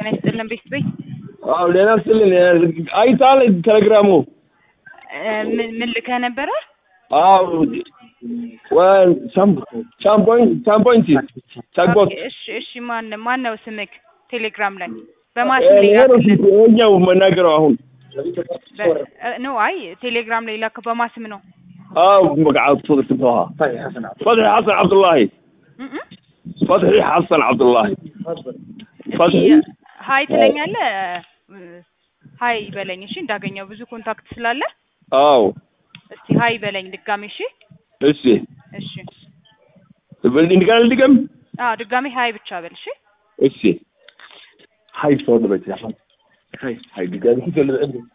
ጤና ይስጥልን ቤት ቤት አዎ ሌላ ስልን አይታል ቴሌግራሙ ምን ምን ልከህ ነበረ? አዎ ወን ሳም ሳምፖይንት ሳምፖይንት ሳግቦት ኦኬ፣ እሺ እሺ። ማን ማን ነው ስምክ ቴሌግራም ላይ በማስም ላይ ይሄ ነው ላክልን። ይሄኛው መናገረው አሁን ኖ አይ ቴሌግራም ላይ ላክ በማስም ነው። አዎ مقعد صدق تبغاها فتحي حسن عبد الله እም እም። فتحي حسن عبد الله فتحي ሀይ ትለኛለህ። ሀይ በለኝ እሺ፣ እንዳገኘው ብዙ ኮንታክት ስላለ አዎ እስቲ ሀይ በለኝ ድጋሜ። እሺ እሺ እሺ። በልኝ እንደገና ልድገም አዎ ድጋሜ ሀይ ብቻ በል እሺ። እሺ ሀይ ሰው ነው በቃ ሀይ ሀይ ድጋሚ